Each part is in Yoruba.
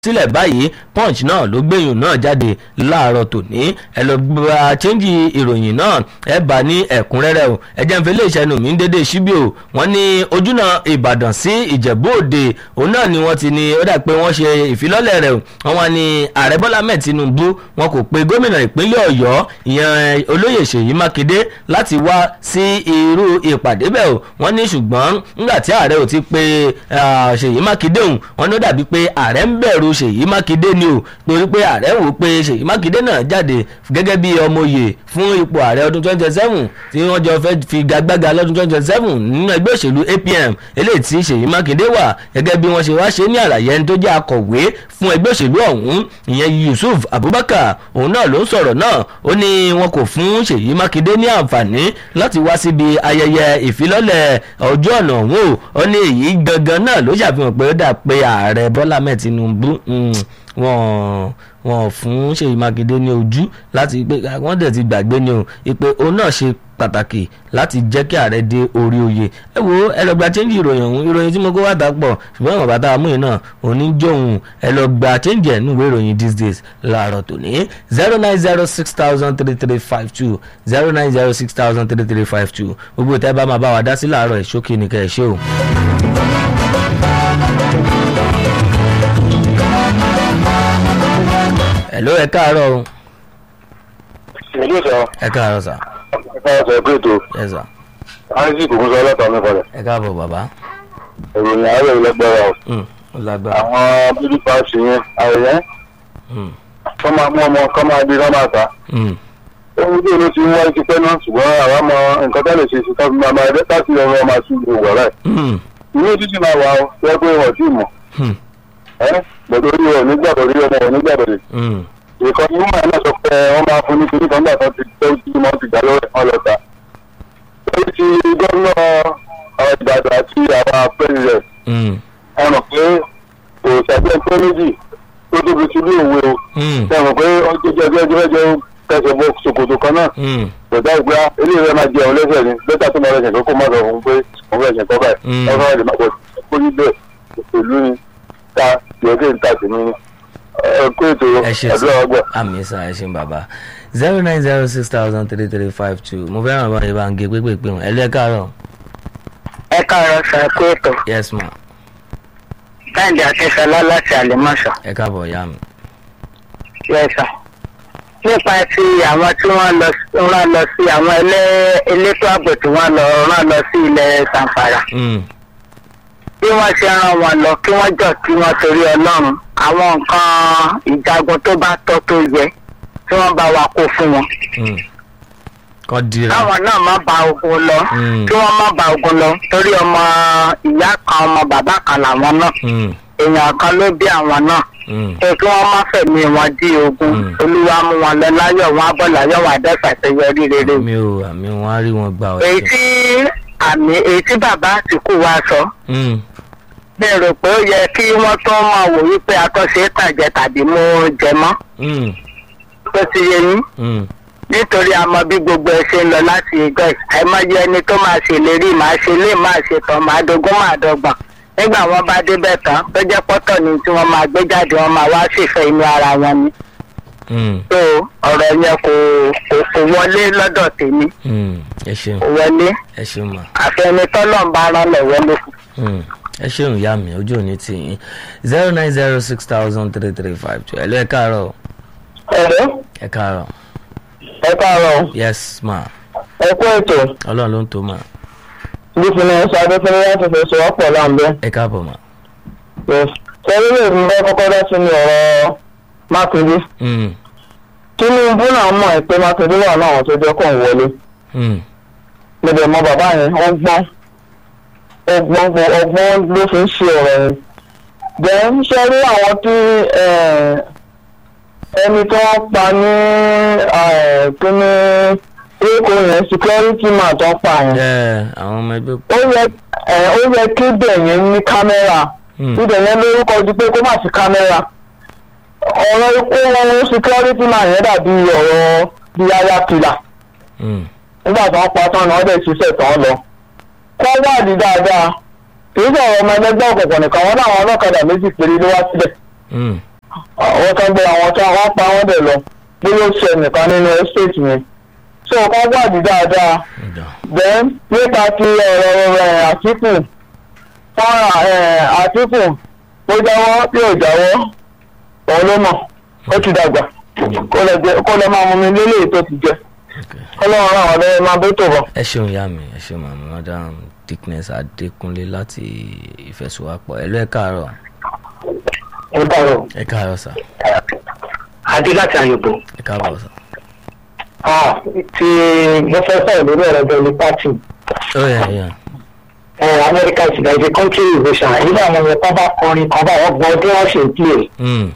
sílẹ̀ báyìí punch náà ló gbẹ̀yìn náà jáde láàárọ̀ tòní ẹ lọ gba chẹ́ńjì ìròyìn náà ẹ bá ní ẹ̀kúnrẹ́rẹ́ o ẹ̀jẹ̀ ń fi ilé iṣẹ́ nù mí ń dédé síbí o wọ́n ní ojúnà ìbàdàn sí ìjẹ̀bú òde òun náà ni wọ́n ti ní ó dà pé wọ́n ṣe ìfilọ́lẹ̀ rẹ̀ o wọ́n wá ní ààrẹ bọ́lá mẹ́ẹ̀ tinubu wọn kò pe gómìnà ìpínlẹ̀ ọ̀yọ́ ìyẹn olóyè ṣèyí mákindé láti wá sí irú ìpàdé bẹ́ẹ̀ o wọ́n ní ṣùgbọ́n nígbà tí ààrẹ ò ti pe ṣèyí mákindé òun wọ́n ní ó dàbí pé ààrẹ ń bẹ̀rù ṣèyí mákindé ni o torí pé ààrẹ wò pé ṣèyí mákindé náà jáde gẹ́gẹ́ bí ọmọye fún ipò ààrẹ ọdún twenty seven tí wọ́n jọ fẹ́ fi gagbága lọ́dún twenty seven nínú ẹgbẹ́ òṣèlú apm eléyìí tí ṣèyí mákindé wà gẹ́gẹ́ bí wọ́n ṣe wá ṣe ní àlàyé ẹni tó jẹ́ akọ̀wé fún ẹgbẹ́ òṣèlú ọ̀hún ìyẹn yusuf abubakar òun náà ló ń sọ̀rọ̀ náà ó ní wọn kò fún ṣèyí mákindé ní àǹfààní láti wá síbi ayẹyẹ ìfilọ́lẹ̀ ọjọ́ ọ̀nà ọ̀hún o ó ní èyí gangan náà ló ṣàfihàn pé ó dà pé ààrẹ bọ́lá mẹ́ẹ̀ tinubu wọn wọn fún ṣèyí mákindé ní ojú láti pé wọn dẹ̀ ti gbàgbé ni o ìpè òun náà ṣe pàtàkì láti jẹ́ kí ààrẹ dé orí oyè ẹ wo ẹ lọ gba chẹ́ńjì ìròyìn ọ̀hún ìròyìn tí mo kó wá ta pọ̀ ṣùgbọ́n ìwọ̀n bàtà amúyìn náà òní jóun ẹ lọ gba chẹ́ńjì ẹ̀ nínú ìwé ìròyìn these days láàárọ̀ tòní zero nine zero six thousand three three five two zero nine zero six thousand three three five two gbogbo ìtẹ́ bá máa bá wa dá sí láàárọ̀ ẹ̀ ṣókè ní kẹ́ ẹ̀ ṣe o. hello ẹ káàárọ̀ o. ìlú sọ ẹ káàárọ̀ sà. ẹ káàárọ̀ sọ ẹgbẹ́ ètò ẹ sà. isaac ogunṣọ ọlọ́ta mẹ́fọ̀lẹ̀ ẹ káàbọ̀ bàbá. ìròyìn àárẹ̀ ìlẹ́gbẹ̀rẹ̀ o Mm, ó lágbára. àwọn bíbí paasi yẹn àrẹ̀yẹ́ Mm, kọ́ máa mú ọmọ kọ́ máa di kọ́ máa ta mm, ohun tí olú ti ń wáyé ti pẹ́ náà ṣùgbọ́n àwa mọ nǹkan tó lè ṣe sí tọ́jú máa máa rẹ́ láti ọ̀rọ̀ ọmọ àti ìlú wọ̀ rẹ̀ mm, inú títí máa wà ó wọ́n pé wọ́n ti mọ̀ mm, ẹ́ gbọ̀dọ̀ orí ọ̀ nígbàdọ̀ orí ọmọ ọ̀ nígbàdọ̀ mm, ìkan ní wọ́n máa sọ pé wọ́n máa fún ní kíní kan gbà tó ti tó tí wọ́n ti gbà lọ́wọ́ wọn lọ ta. lórí ti gómìnà àwọn ìbàdàn àti àwọn president mm, ẹ mọ̀ pé kò ṣàgbẹ́ pé méjì tó tóbi sí ilé ìwé o mm, ẹ mọ̀ pé ó jẹ́ jẹ́ jẹ́ jẹ́ jẹ́ kẹsẹ̀ bọ ṣòkòtò kan náà mm, kò dá ìgbà ilé ìwé máa jẹun lẹ́sẹ̀ ni bẹ́tà tó máa rẹ̀ṣẹ̀ kókó má sọ fún un pé òun rẹ̀ṣẹ̀ kọ́ báyìí Mm. ọ̀sán rẹ̀ máa pọ̀ kó níbẹ̀ òṣèlú ni ta yọ̀ọ́kẹ́ ìta sí ní ẹ kó ètò ẹ ṣe àdúrà wa gbà. àmì sá ẹ ṣe bàbá zero nine zero six thousand three three five two mo fẹ́ràn bá yẹn bá ń gé pépèpé wọn ẹ lẹ́ káàárọ̀ ẹ káàárọ̀ sọ ẹkú ètò yes ma káàdì akínṣọlá láti àlèmọ́sọ ẹ káàbọ̀ ìyá mi. yẹsà nípa ti àwọn tí wọ́n lọ rán lọ sí àwọn ẹlẹ́- elétò ààbò tí wọ́n lọ rán lọ sí ilẹ̀ sanfara Mm, bí wọ́n ṣe rán wọn lọ kí wọ́n jọ kí wọ́n torí ọlọ́run àwọn nǹkan ìjagun tó bá tọ́ tó yẹ tí wọ́n bá wa kó fún wọn mm. kọ́ dira káwọn náà má ba ogun lọ Mm. kí wọ́n má ba ogun lọ torí ọmọ ìyá kan ọmọ bàbá kan làwọn náà Mm, èèyàn kan ló bí àwọn náà mm, pé kí wọ́n má fẹ̀mí wọn dí ogun Mm. olúwa mú wọn lọ láyọ̀ wọn á bọ̀ láyọ̀ wọn àdẹ́sà tó yọrí rere. mi ò àmì wọn á rí wọn gbà ọ. èyí tí àmì èyí tí bàbá àtìkù wa sọ Mm, mi rò pé ó yẹ kí wọ́n tó máa wò wípé akọ́ṣe tàjẹ tàbí mú jẹ mọ́ mm, tó ti yé yín mm, nítorí a mọ bí gbogbo ẹ ṣe ń lọ láti ìjọ yìí àìmọye ẹni tó máa ṣèlérí máa ṣe lé máa ṣe tán máa dogun máa dọgbọn nígbà wọn bá débẹ̀ tán tó jẹ́ pọ́tọ̀ ni tí wọ́n máa gbé jáde wọn máa wá ṣèfẹ́ inú ara wọn ni. mm, so ọ̀rọ̀ yẹn kò kò kò wọlé lọ́dọ̀ tèmi mm. ẹ ṣeun kò wọlé ẹ ṣeun ma. àfẹnitọ́lọ̀ ń bá rán lọ́wọ́ ló kù. Mm, ẹ ṣeun ìyá mi ojú òní tì yín zero nine zero six thousand three three five two ẹ lọ ẹ káàárọ̀ ẹ̀rọ ẹ káàárọ̀ ẹ káàárọ̀ yes ma ẹ kú ètò ọlọ́run ló ń tó ma bísí náà ṣe adéfẹ́lẹ́ láti fẹ́ sọ ọ́pọ̀ láǹbẹ́. ẹ káàbọ̀ ma. sẹ́rí lè mú bá kọ́kọ́ dá sínú ọ̀rọ̀ mákindé Mm, tinubu náà mọ̀ ẹ́ pé mákindé wà náà àwọn tó jẹ́ kó ń wọlé mm, mo dẹ̀ mọ bàbá yẹn ó gbọ́n ó gbọ́n gbọ́- ọgbọ́n ló fi ń ṣe ọ̀rọ̀ yẹn. then ṣe rí àwọn tí eh, ẹni tó ń pa ní eh, kíní èkó yẹn security man tó ń pa yẹn ẹ àwọn ọmọ ẹgbẹ́ ó yẹ ẹ ó yẹ kí bẹ̀yẹn ní kámẹ́rà Mm, ibẹ̀ yẹn lórúkọ ju pé kó má sí kámẹ́rà ọ̀rọ̀ ikú wọn security man yẹn dàbí ọ̀rọ̀ bí aya kìlà mm, nígbà tó ń pa tán náà ọ̀dẹ̀ ṣiṣẹ́ tán lọ kọ́ wádìí dáadáa kì í sọ̀rọ̀ ọmọ ẹlẹ́gbẹ́ òkùnkùn nìkan wọn náà àwọn ọlọ́kadà méjì péré ló wá síbẹ̀ mm, àwọn tó gbé àwọn tó wọ́n pa wọ́n dẹ̀ lọ bí ó ṣe nìkan nínú estate yẹn so kọ́ gbàdí dáadáa ọ̀dà then nípa ti ọ̀rọ̀ ẹ̀ àtìkù fọ́nrán ẹ̀ àtìkù ó jáwọ́ bí ò jáwọ́ òun ló mọ̀ ó ti dàgbà kó lọ jẹ- kó lọ máa mú mi lélẹ̀ tó ti jẹ ok. kó lọ́wọ́ ràn wọ́n lọ́wọ́ máa bó tó bọ̀. ẹ ṣeun ìyá mi ẹ ṣeun màmá madam dickness adékúnlé láti ìfẹsùwápọ̀ ẹ lọ ẹ káàárọ̀ ẹ dàrú ẹ káàárọ̀ sà adé láti àyùbó ẹ káàbọ̀ sà. tí mo fẹ́ sọ̀rọ̀ lórí ọ̀rọ̀ bẹ́ẹ̀ pátì ó yẹ ẹ yẹ amẹ́ríkà is like a country invasion èyí náà mo yẹ kọ́ bá kọrin kan bá wọ́n gbọ́ bí wọ́n ṣe ń pè Mm,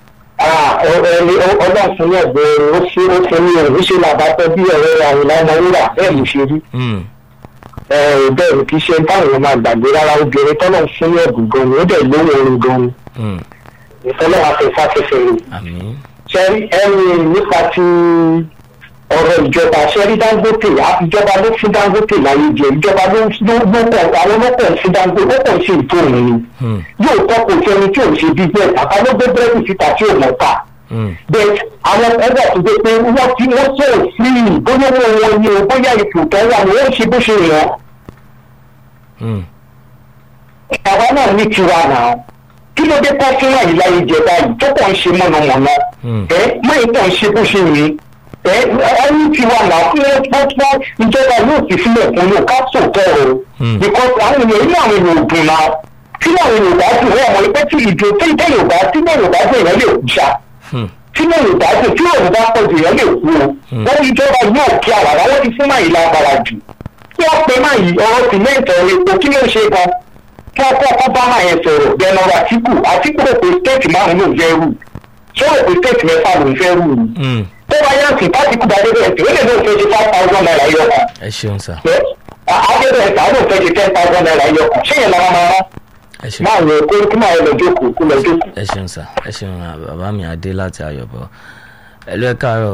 ẹni ọlọ́run fún yẹ̀ bẹ́ẹ̀ ó fi ó fi ní ẹ̀rí ṣe làbátọ́ bí ọ̀rẹ́ àwòlá ọmọ wúrà bẹ́ẹ̀ ló ṣe rí mm, bẹ́ẹ̀ ni kì í ṣe táwọn èèyàn máa gbàgbé rárá obìnrin tọ́lọ̀ fún yẹ̀ bù gan ni ó dẹ̀ lówó orin gan ni mm. ìfọlọ́ afẹ́fẹ́ rẹ̀ àmín ṣẹ́rí ẹni nípa ti ọ̀rọ̀ ìjọba ṣẹ́rí dangote ìjọba ló fún dangote láyé jẹ ìjọba ló ló pọ̀ àwọn ọlọ́pàá ń fún dangote ó pọ̀ sí ìtò òun ni Mm, yóò tọ́ kò sẹ́ni tí ò ń ṣe business àtàlógbé búrẹ́dì síta tí ò mọ̀ ta mm, bẹ́ẹ̀ àwọn ẹgbẹ́ tó dé pé wọ́n ti wọ́n sọ̀rọ̀ sí i bóyá owó wọn ni o bóyá ipò tó wà ni wọ́n ṣe bó ṣe yàn mm. àwa náà ní tiwa náà kí ló dé pọ́ fún àyè láyé jẹ báyìí tó kàn ń ṣe mọ̀nàmọ́ná Mm. ẹ máyì kàn ń ṣe bó ṣe yìí ẹ ẹni tiwa náà kí ló pọ́ pọ́ ìjọba yóò fi sílẹ̀ fún yóò ká sòtọ́ o Mm. because àwọn èèyàn inú àwọn èèyàn ò dùn náà tí àwọn èèyàn ò bá dùn wọ́n mọ̀ pé tí ìdò tí ìdè yorùbá tí ìdè yorùbá dùn èèyàn lè kú ṣá Mm. tí ìdè yorùbá dùn tí yorùbá pọ̀ jù èèyàn lè kú o wọ́n ìjọba yóò kí àwàdà wọ́n ti fún máyì lágbára jù kí wọ́n pe máyì ọ̀rọ̀ tìmẹ́ǹtì ọ̀rọ̀ epo kí ló ń ṣe gan kí wọ́n kọ́ bá máa yẹn sọ̀rọ̀ bẹ́ẹ̀nọ́rọ̀ àtìkù àtìkù rò pé stéètì márùn-ún ló ń fẹ́ rù ṣé rò pé stéètì mẹ́fà ló ń fẹ́ rù ni Mm. tó bá yá sí pátìkù bá dé bẹ́ẹ̀ tí ó lè lóun fẹ́ ṣe five thousand naira yọ kan ẹ ṣeun sà adébẹ̀ ẹ̀ta lóun fẹ́ ṣe ten thousand naira yọ kan ṣé yẹn lọ́wọ́ máa rán ẹ ṣeun máa yẹ kó kí máa yẹ lọ jókòó kó lọ jókòó. ẹ ṣeun sà ẹ ṣeun à, bàbá mi adé láti ayọ̀bọ̀ ẹ lọ ẹ káàárọ̀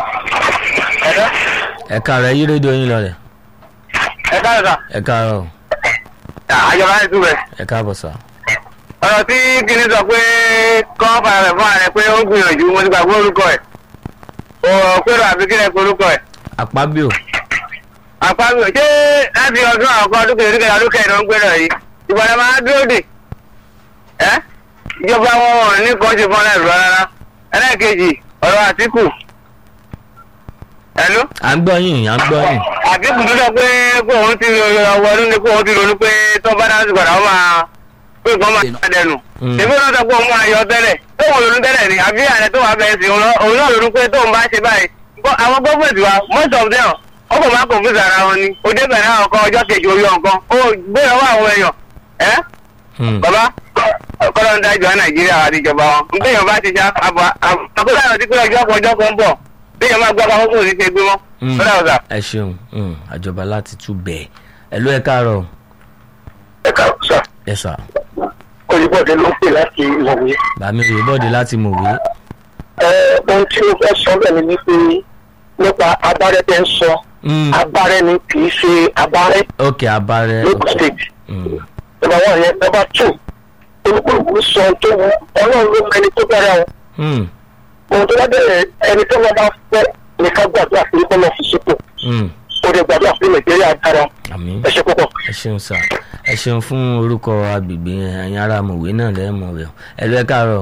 ẹ káàárọ̀ ẹ yí rédíò yín lọlẹ̀ ẹ káàárọ̀ sà ẹ káàárọ̀ àjọba ẹ̀ tún bẹ̀. ẹ káàbọ̀ sà ọ̀rọ̀ tí kìíní sọ pé kọ́ fara rẹ̀ fún ààrẹ pé ó gbìyànjú mo ti gbàgbé orúkọ ẹ̀ ò pérò àbí kílẹ̀ pé orúkọ ẹ̀ àpábíò àpapọ̀ ṣé láti ọdún àkọ́kọ́ ọdún kejì ọdún kẹta ọdún kẹrin ló ń gbé lọ yìí ìgbàlẹ̀ máa dúró dè ẹ́ ìjọba wọn ò ní kan ṣe fún ọlẹ́rù rárá ẹlẹ́ẹ̀kejì ọ̀rọ̀ àtìkù ẹ̀lú à ń gbọ́ yín à ń gbọ́ yín àtìkù tó sọ pé kó òun ti ọwọ́ ọdún ni kó òun ti ronú pé tó bá dáhùn sí padà ó máa pé nǹkan máa dẹnu Mm. èmi náà sọ pé òun máa yọ tẹ́lẹ̀ tó wọn ronú tẹ́lẹ̀ ni àbí ààrẹ tó wà bẹ́ẹ̀ sí òun lọ- òun náà ronú pé tóun bá ṣe báyìí Nǹkan- àwọn gọ́ọ̀mẹ̀ntì wa most of them wọ́n kò máa confuse ara wọn ni ó débẹ̀ náà ọkọ ọjọ́ kejì orí ọ̀kan ó gbé lọ́wọ́ àwọn èèyàn ẹ́ Mm. bàbá kọ́lọ́ ń dájọ́ nàìjíríà àti ìjọba wọn nígbèyàn bá ti já àbọ̀ àbúrò àti pé ọjọ́ kan ọjọ́ kan ń bọ̀ béèyàn máa gbọ́ apá fún òní ṣe gbé mọ́ Mm. lọ́dà ọ̀sà. ẹ ṣeun Mm. àjọba láti tú bẹ́ẹ̀ ẹ lọ ẹ káàárọ̀ ẹ ká sà ẹ sà olùbọ̀dé ló ń pè láti ìwọ̀wé. bàmí òyìnbọ̀dé láti mọ̀wé ohun tí mo fẹ́ sọ bẹ́ẹ̀ ni wípé nípa abárẹ́ tẹ́ ń sọ Mm. abárẹ́ ni kì í ṣe abárẹ́ ok abarẹ lókè ok state. Mm. nọmba one yẹn nọmba two olùkúlùkù sọ ohun tó wù ọlọ́run ló mọ ẹni tó bẹ̀rẹ̀ wọn Mm. ohun tó bá bẹ̀rẹ̀ ẹni tó wọn bá fẹ́ nìkan gbàdúrà fún kọ́ lọ́ọ́ fi sípò Mm. ó dẹ̀ gbàdúrà fún nàìjíríà dára àmín ẹ ṣe púpọ̀. ẹ ṣeun sà ẹ ṣeun fún orúkọ agbègbè yẹn ẹ̀yin ará mọ̀wé náà lẹ́ẹ̀mọ̀ rẹ̀ ẹ lọ ẹ káàárọ̀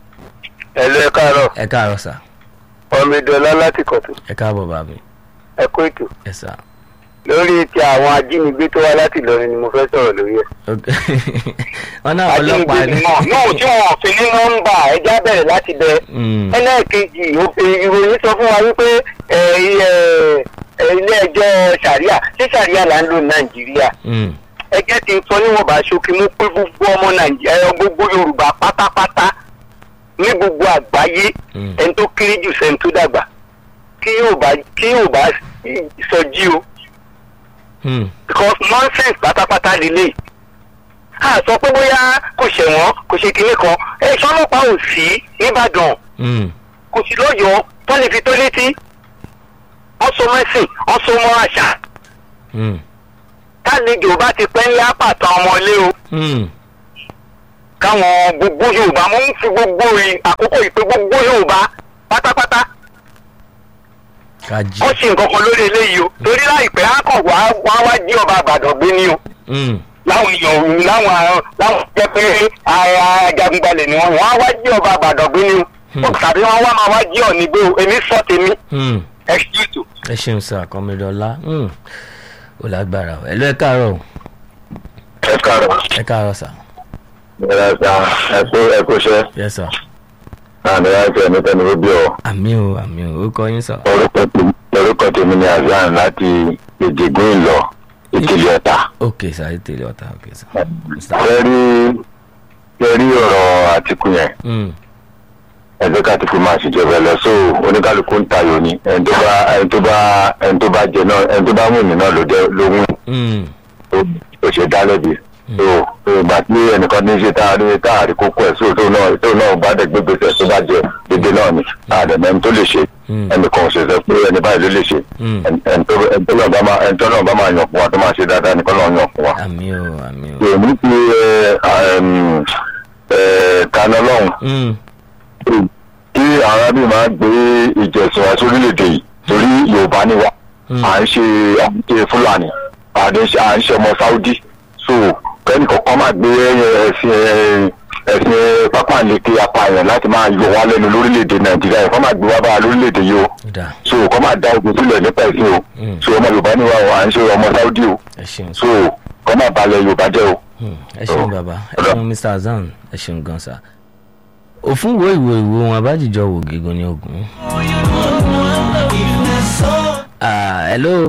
ẹ̀lú ẹ káàárọ̀ ẹ káàárọ̀ sà ọmọdéọlá láti kọ̀tún ẹ káàbọ̀ bàbí ẹ kó ètò ẹ sà lórí ti àwọn ajínigbé tó wá láti Ìlọrin ni mo fẹ́ sọ̀rọ̀ lórí ẹ̀. ok wọn náà ọlọ́pàá ajínigbé ni. náà náà tí wọn fi ní nọ́mbà ẹja bẹ̀rẹ̀ láti bẹ Mm. ẹlẹ́ẹ̀kejì òfin- ìròyìn sọ fún wa wípé ẹ, ẹ, ẹ, ilé ẹjọ́ sàríà ṣé sàríà là ń lò ní nàìjíríà Mm. ẹjẹ́ ti sọ níwọ̀n bá ṣókí mú pé gbogbo ọmọ nàìjíríà gbogbo yorùbá pátápátá ní gbogbo àgbáyé Mm. ẹni tó kéré jù sẹ́ni tó dàgbà kí yóò bá kí yóò bá sọjí o Mm. because nonsense pátápátá lélẹ̀ a sọ pé bóyá kò ṣẹ̀wọ̀n kò ṣe kinní kan ẹ̀ṣọ́ ọlọ́pàá ò sí nìbàdàn Mm. kò sí lọ́yọ̀ọ́ tó lè fi tó létí wọ́n so mẹ́sìn wọ́n so mọ́ àṣà Mm. tálejò bá ti pẹ́ ńlá pàtàn ọmọlé o Mm. káwọn gbogbo yorùbá mo ń fi gbogbo ì- àkókò ìpè gbogbo yorùbá pátápátá kájí. ó ṣe nǹkan kan lórí eléyìí o torí láìpẹ́ á kàn wá wá wá jí ọba àgbàdo gbé ní o Mm, láwọn èèyàn láwọn àwọn- láwọn jẹ́ pé a- ajagunbalẹ̀ ni wọ́n wọ́n á wá jí ọba àgbàdo gbé ní o tàbí wọ́n wá máa wá jí ọ̀nì gbé o èmi sọ tèmi mm. ẹ ṣí ètò. ẹ ṣeun sá kọmídọ́lá ó lágbára o ẹ lọ ẹ káàárọ̀ o ẹ káàárọ̀ ẹ káàárọ̀ sá ẹ ṣá ẹ kú ẹ kú iṣẹ́ yẹ sá àmì láti ẹni tẹni ó bí ọ àmì o àmì o ó kọ yín sá. orúkọ tèmi orúkọ tèmi ni azan láti ìdìgún ìlọ ìkìlẹ̀ ọ̀tà. ok sá ẹ tẹ̀lé ọ̀tá ok sá. ẹ rí ẹ rí ọ̀rọ̀ àtìkù yẹn Mm, ẹ jẹ́ ká àtìkù máa ṣèjọba ẹ lọ so oníkálukú ń tayò ni ẹni tó bá ẹni tó bá ẹni tó bá jẹ náà ẹni tó bá wù mí náà ló jẹ ló wù mm, ó ṣe dá lẹ́bi so ìgbà tí ẹnìkan ní í ṣe tá a rí tá a rí kókó ẹ̀ so tóun náà tóun náà bá dẹ̀ gbé gbèsè tó bá jẹ dédé náà ni àdẹ̀mẹ́ni tó lè ṣe Mm. ẹnìkan ò ṣe sọ pé ẹni báyìí ló lè ṣe Mm. ẹni tó ẹni tó náà bá máa ẹni tó náà bá máa yàn fún wa tó máa ṣe dáadáa nìkan náà yàn fún wa. àmì o àmì o. èmi ti kaná lọ́hùn Mm, kí àwọn arábì máa gbé ìjẹsìn wa sórílẹ̀-èdè yìí torí yorùbá ni wa Mm. à ń ṣe à ń ṣe fúlàní à ń ṣe à ń ṣe ọmọ sáúdí so kẹ́ni kọ̀ọ̀kan máa gbé ẹ̀sìn ẹ̀, ẹ̀sìn pápánleke apààyàn láti máa yọ wá lẹ́nu lórílẹ̀-èdè nàìjíríà yìí kọ́ máa gbé wá bá wa lórílẹ̀-èdè yìí o ó dáa so kọ́ máa da ogun sílẹ̀ nípa ẹ̀sìn o Mm. so ọmọ yorùbá ni wa o à ń ṣe ọmọ sáúdí o ẹ ṣeun sá. so kọ́ máa balẹ̀ yorùbá jẹ́ o. Mm, ẹ ṣeun bàbá ẹ ṣeun mr azan ẹ ṣeun gan sá. òfin wo ìwò ìwò wọn abájíjọ wò gígun ní ogun. Ah, hello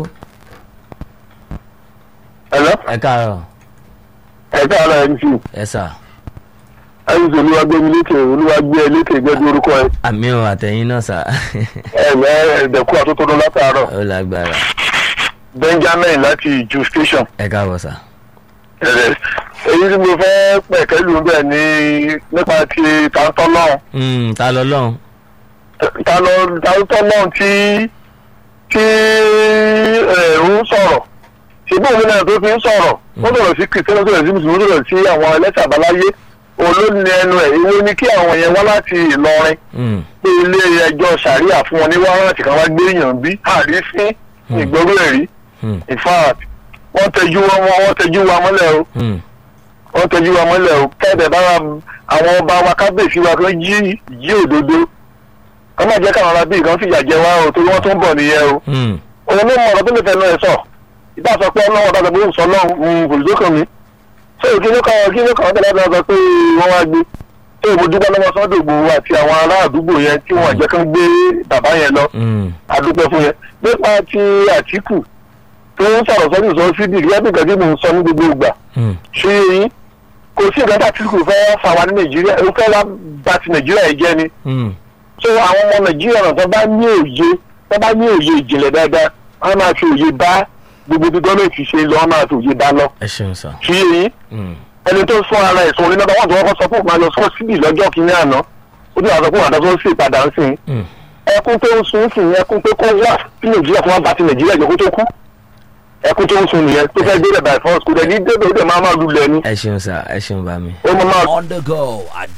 ẹ̀lọ́ ẹ káàárọ̀ ẹ̀ka ara ẹ̀ ń fi ẹ sá. ẹ̀yìn olúwagbẹ́mi lékè olúwagbẹ́ ẹ lékè gẹ́gẹ́ orúkọ ẹ àmì o àtẹ̀yìn náà sá. ẹ̀mẹ́ ẹ̀dẹ̀kú àtótónu látàárọ̀ ó lágbára benjamin láti ju station ẹ káàbọ̀ sá. ẹ̀rẹ̀ èyí tí mo fẹ́ pẹ̀kẹ́ lù bẹ́ẹ̀ ni nípa ti tàǹtọ́lọ́n Mm, ta lọ lọ́hùn. tàǹtọ́lọ́n tí tí ẹ̀ ń sọ̀rọ̀ ṣùgbọ́n òun náà tó fi ń sọ̀rọ̀ ó sọ̀rọ̀ sí kìrìtẹ́nì ó sọ̀rọ̀ sí mùsùlùmí ó sọ̀rọ̀ sí àwọn ẹlẹ́sẹ̀ àbáláyé olóòní ẹnu ẹ̀ ìwé ni kí àwọn yẹn wá láti ìlọrin Mm, pé ilé ẹjọ́ sàríà fún wọn ní wárántì kan wá gbé èèyàn bí àrífín ìgbọ́rú ẹ̀rí mm, in fact wọ́n tẹjú wọn wọ́n tẹjú wa mọ́lẹ̀ o mm. wọ́n tẹjú wa mọ́lẹ̀ o kẹ́ẹ̀dẹ̀ bá wa- àwọn ọba wa kábíyèsí wa kan jí jí òdodo kọ́ máa jẹ́ káwọn arábí kan fìyà jẹ wá o torí wọ́n tún bọ̀ nìyẹn o Mm, òun ló mọ ọ̀rọ̀ tó lè fẹ́ náà ẹ̀ sọ ìbá sọ pé ọlọ́wọ́ bá sọ pé òun sọ lọ́hùn kò lè dókàn mi ṣé kí ló kàn kí ló kàn tẹ̀lé ọ̀dọ́ sọ pé wọ́n wá gbé ṣé mo dúpẹ́ lọ́wọ́ sọ́dọ̀ Ìgbòho àti àwọn ará àdúgbò yẹn tí wọ́n jẹ́ kán gbé bàbá yẹn lọ mm, adúpẹ́ fún yẹn nípa ti Àtíkù tó ń sọ̀rọ̀ sọ́dún sọ síbi ìgbà bí gàdí mò ń sọ ní gbogbo ìgbà mm. ṣé yín kò sí ìgbà tí Àtíkù fẹ́ fà wá ní Nàìjíríà ó fẹ́ wá bà ti Nàìjíríà yìí jẹ́ ni Mm, so àwọn ọmọ Nàìjíríà náà tó bá ní òye tó bá ní òye ìjìnlẹ̀ dáadáa wọ́n máa fi òye bá gbogbo bí gọ́ọ̀mẹ̀ntì ṣe lọ wọ́n máa fi òye bá lọ ẹ ṣeun sá. ṣé yín Mm, ẹni tó fún ara ẹ̀sùn orí nọ́mbà wọn tó kọ́kọ́ sọ fún òun máa lọ sọ síbì lọ́jọ́ kìíní àná ó dì wà sọ fún àdá tó ń sì padà ń sìn mm. ẹkún tó ń sun sí ẹkún pé kó wà sí nàìjíríà kó wá bá ti nàìjíríà jẹ kó tó kú ẹkún tó ń sun nìyẹn tó fẹ́ débẹ̀ by force kò dẹ̀ ní débẹ̀ ó dẹ̀ máa máa lulẹ̀ ni ẹ ṣeun sá ẹ ṣeun bá mi. ó máa máa on the go at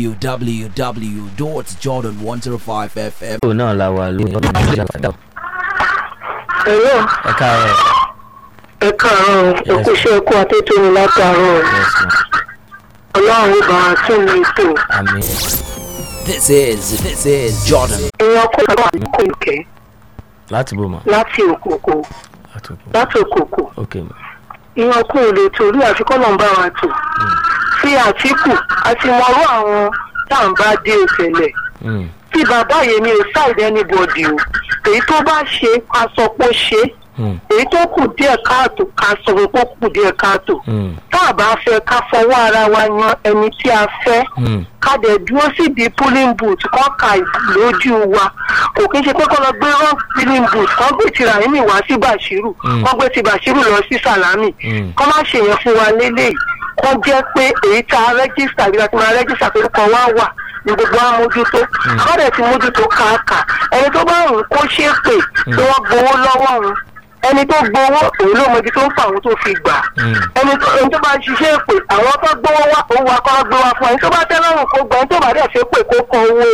www.jordan105fm. ó náà la wà lórí ọdún ìjọba àdá. ẹ̀rọ ẹ káàárọ̀ ẹ káàárọ̀ ẹkú iṣẹ́ ẹkú atétóni látàárọ̀ yes ma ọlọ́run ó bá wa tún mi tò àmì This is this is Jordan. èèyàn kó lọ́wọ́ àkókò ìkẹ́ láti bò mà láti òkòkò àtòkù láti òkòkò ok ma ìyẹn kú ò lè torí àfikọ́ náà ń bá wa tò sí àtìkù àti mọ̀rú àwọn tá à ń bá dé ìṣẹ̀lẹ̀ Mm, tí bàbá yẹn mi ò ṣáìdì anybody o èyí tó bá ṣe ká sọ pé ó ṣe mm, èyí tó kù díẹ̀ káàtó ká sọ pé ó kù díẹ̀ káàtó mm, tá a bá fẹ́ ká fọwọ́ ara wa yan ẹni tí a fẹ́ mm. ká dẹ̀ dúró síbi polling booth kọ́ ka lójú wa kò kí n ṣe pé kọ́ lọ gbé wrong polling booth kọ́ gbé ti Rahimi wá sí Bashiru Mm. kọ́ gbé ti Bashiru lọ sí Salami Mm. kọ́ má ṣe yẹn fún wa lélẹ́yìí kọ́ jẹ́ pé èyí tá a rẹ́gísítà bí a ti máa rẹ́gísítà pé kọ́ wá wà ní gbogbo wa mójútó kọ́ dẹ̀ ti mójútó káàkà ẹni tó bá rùn kó ṣe é pè tí wọ́n gbowó lọ́wọ́ òun ẹni tó gbowó òun ló mọ ibi tó ń fa àwọn tó fi gbà Mm. ẹni tó ẹni tó bá ń ṣiṣẹ́ èpè àwọn tó gbowó wá òun wá kọ́ gbé wá fún ẹni tó bá tẹ́ lọ́rùn kó gbà ẹni tó bá dẹ̀ ṣe pè kó kọ owó